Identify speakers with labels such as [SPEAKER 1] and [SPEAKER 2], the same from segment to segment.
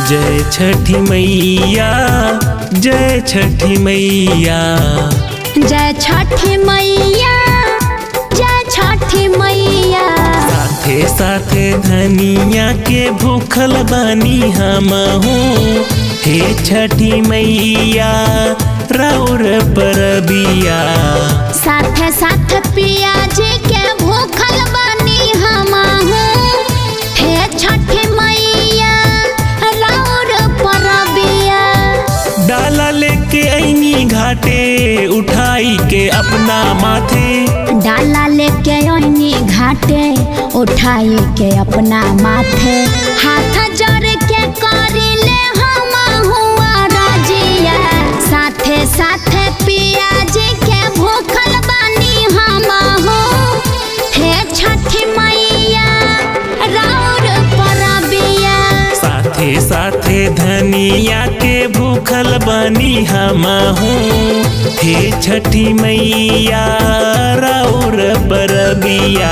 [SPEAKER 1] जय छठी मैया जय छठी मैया
[SPEAKER 2] जय छठी मैया जय छठी मैया
[SPEAKER 1] साथे साथे धनिया के भूखल बानी हम हूँ हे छठी मैया राउर परबिया
[SPEAKER 2] साथे साथ पिया जी के भूखल बानी हम हे छठी मैया राउर परबिया
[SPEAKER 1] डाला लेके ऐनी घाटे उठाई के अपना माथे
[SPEAKER 2] डाला लेके ओनी घाटे उठाई के अपना माथे हाथ जोड़ के करी ले हम हुआ राजिया साथे साथे पिया जी के भूखल बानी हम हो हे छठी मैया राउर परबिया
[SPEAKER 1] साथे साथे धनिया के भूखल बनी हम हूँ हे छठी मैया राउर परबिया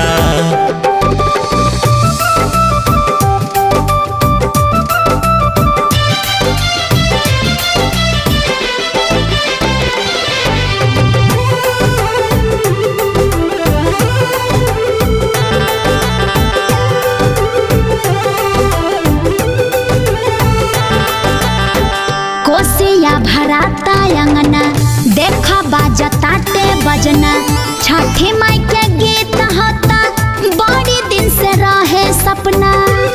[SPEAKER 2] कोसिया भराता अंगना देख बाजताटे बजना छठी माई के गीत होता बड़ी दिन से रहे सपना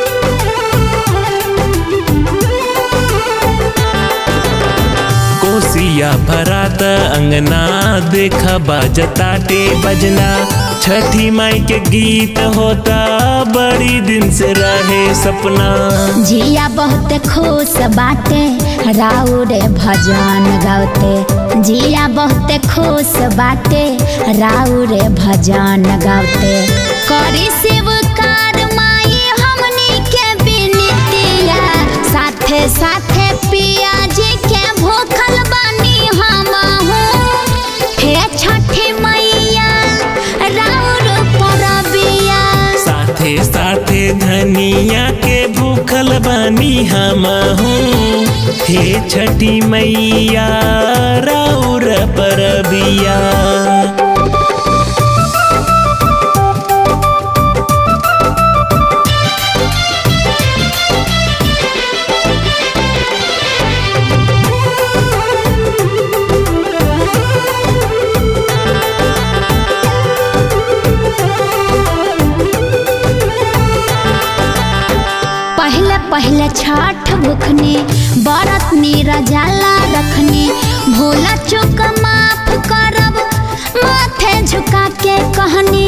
[SPEAKER 1] कोसिया भरात अंगना देखा बाजताटे बजना छठी माई के गीत होता बड़ी दिन से रहे सपना
[SPEAKER 2] जिया बहुत खुश बाटे राउरे भजन गावते जिया बहुत खुश बाटे राउरे भजन गावते करी शिवकार माई हमनी के बिनतिया साथे साथे पिया जी के भूखल बानी हम हे छठी मैया राउर परबिया
[SPEAKER 1] साथे साथे धनिया के भूखल बनी हम हूँ हे छठी मैया राउर परबिया
[SPEAKER 2] पहले पहले छठ भुखनी बरत निरजाला रखनी भोला चुक माफ करब माथे झुका के कहनी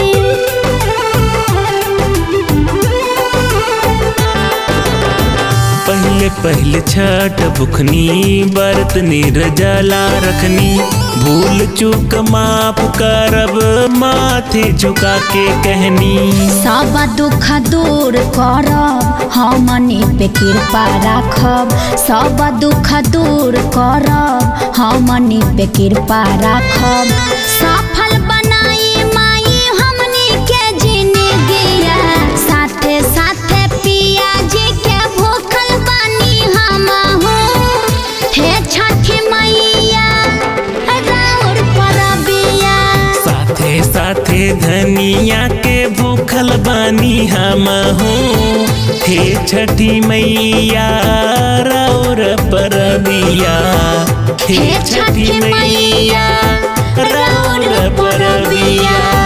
[SPEAKER 1] पहले पहले छठ भुखनी बरत निर्जला रखनी भूल चूक माफ करब माथे झुका के कहनी
[SPEAKER 2] सब दुख दूर करब हमनी पे कृपा राखब सब दुख दूर करब हमनी पे कृपा राखब सफल बनाई माई हमनी के जिंदगिया साथे साथे पिया जी के भूखल बानी हम हे छठी मैया राउर परबिया
[SPEAKER 1] साथे साथे धनिया के भूखल बानी हम हूँ हे छठी मैया राउर परबिया हे छठी मैया राउर परबिया